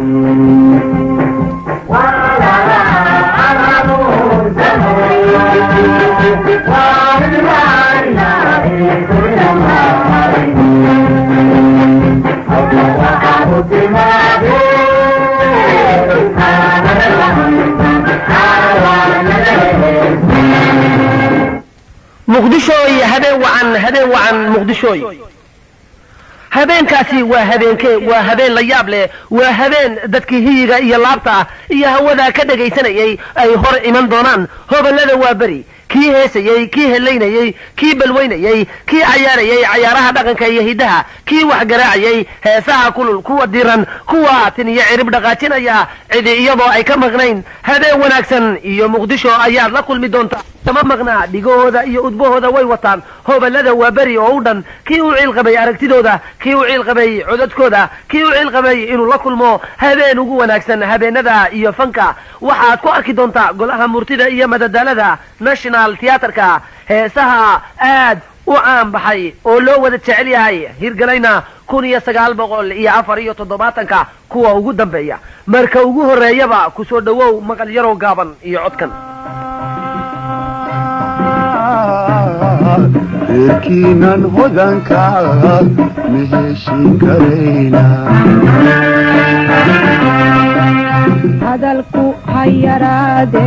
muqdishooy habeen wacan habeen wacan muqdishooy habeenkaasi waa habeenkee waa habeen la yaab leh waa habeen dadkii hiyiga iyo laabta ah iyo hawada ka dhagaysanayay ay hor iman doonaan hoballada waa beri kii heesayey kii helaynayey kii balweynayey kii cayaarayey cayaaraha dhaqanka iyo hiddaha kii wax garaacayey heesaha kulul kuwa diran kuwa tin iyo cirib dhaqaajinaya cidi iyadoo ay ka maqnayn habeen wanaagsan iyo muqdisho ayaad la kulmi doontaa kama maqnaa dhigahooda iyo udbahooda way wataan hoballada waa beri oo u dhan kii u ciil qabay aragtidooda kii u ciil qabay codadkooda kii u ciil qabay inuu la kulmo habeen ugu wanaagsan habeenada iyo fanka waxaad ku arki doontaa golaha murtida iyo madadaalada national theatrka heesaha aad u caan baxay oo loo wada jecel yahay hirgalayna kun iyo sagaal boqol iyo afar iyo toddobaatanka kuwa ugu dambeeya marka ugu horreeyaba kusoo dhowow maqal yaroo gaaban iyo codkan reerkiinan hodanka ma heshin karayna hadalku ha yaraade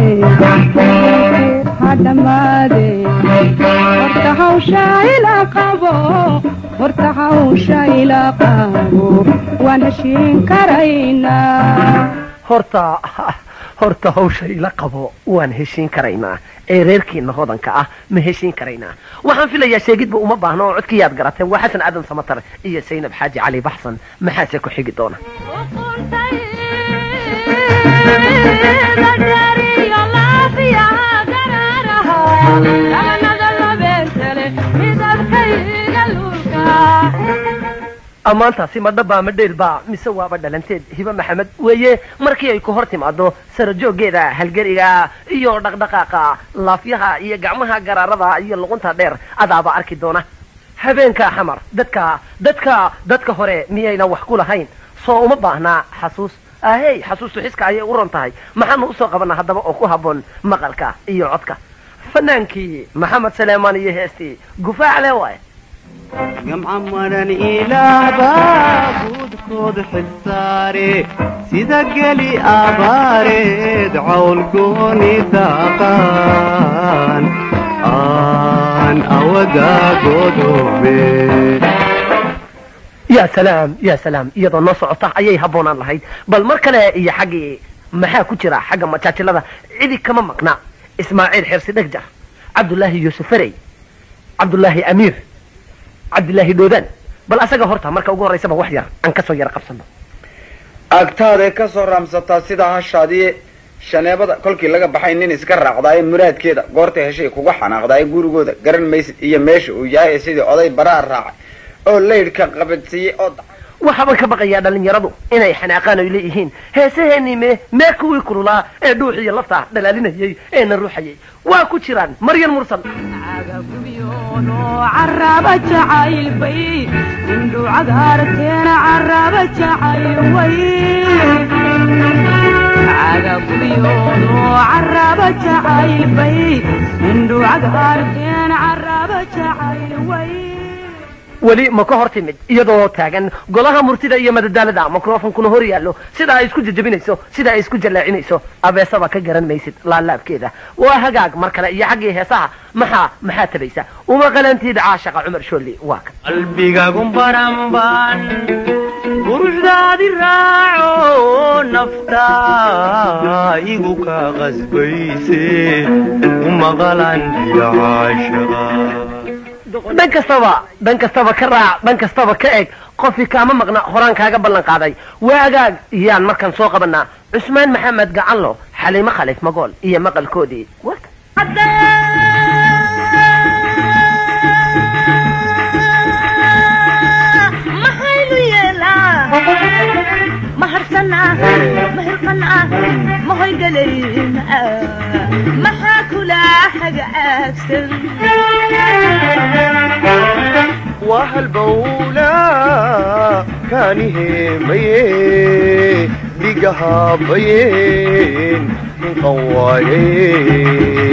ha dhammaade horta hawsha ila qabo horta hawsha ila qabo waan heshiin karaynaa horta horta hawsha ila qabo waan heshiin karaynaa ee reerkiina hodanka ah ma heshiin karaynaa waxaan filayaa sheegidba uma baahno oo codkiyaad garateen waa xasan aadan samatar iyo saynab xaaji cali baxsan maxaase ku xigi doona ammaantaasi ma dhabbaa ma dheelbaa mise waaba dhalanteed hibe maxamed weeye markii ay ku hor timaado sarajooggeeda halgeriga iyo dhaqdhaqaaqa laafyaha iyo gacmaha garaarada iyo luqunta dheer adaaba arki doona habeenka xamar dadka dadka dadka hore miyayna wax ku lahayn soo uma baahnaa xasuus ahey xasuustu xiska ayay u ron tahay maxaanu usoo qabanaa haddaba oo ku habboon maqalka iyo codka fanaankii maxamed saleemaan iyo heestii gufaac le waaye gamca maran ilaabaa guudkood xilsaare sida geli abaareed cawl gooni daaqaan aan awadaa godoome ya salaam ya salaam iyadoo noo socota ayay habboonaan lahayd bal mar kale iyo xaggii maxaa ku jira xagga majaajilada cidi kama maqna ismaaciil xirsi dhegjar cabdullaahi yuusufarey cabdullaahi amiir cabdillaahi dhoodaan bal asaga horta marka ugu horraysaba wax yar aan kasoo yara qabsano agtaaday ka soo raamsataa sida hashaadii shaneebada kolkii laga baxay nin iska raacdaaye muraadkeeda goorta heshay kuga xanaaqdaaye gurigooda garan maysid iyo meesha uu yahay sidii oday baraa raacay oo laydhka qabadsiiyey oo waxaabaan ka baqayaa dhallinyaradu inay xanaaqaan oy leeyihiin heesaheenii me mee kuwii kululaa ee dhuuxiyo lafta dhalaalinayay ee na ruuxayay waa ku jiraan maryan mursal caraba jacayl bay indhu cagaarteena caraba jacayl way cagagubiyoodo caraba jacayl bay indhu cagaarteena caraba jacayl way weli ma ka hor timid iyadoo taagan golaha murtida iyo madadaalada microfonkuna hor yaallo sida ay isku jajabinayso sida ay isku jallaacinayso abeesaba ka garan maysid laalaabkeeda waa hagaag mar kale iyo xaggii heesaha maxaa maxaa tabaysa uma qalantiid caashaqa cumar shoolli waa kan qalbigagu baranban quruxdaadi raaco nafta igu ka qasbayse umaqalan iyo caashaqa dhan kastaba dhan kastaba ka raac dhan kastaba ka eg qofkii kaama maqna horaan kaaga ballan qaaday waagaag iyaan markaan soo qabanaa cusmaan maxamed gacanlo xaliimo khalif magool iyo maqalkoodii warka maxaynu yeelaa maharsana mahirqana mahoygaleyna maxaa kula hagaagsan waa halbowla kaaniheemaye dhig iga haabayeen qawaaye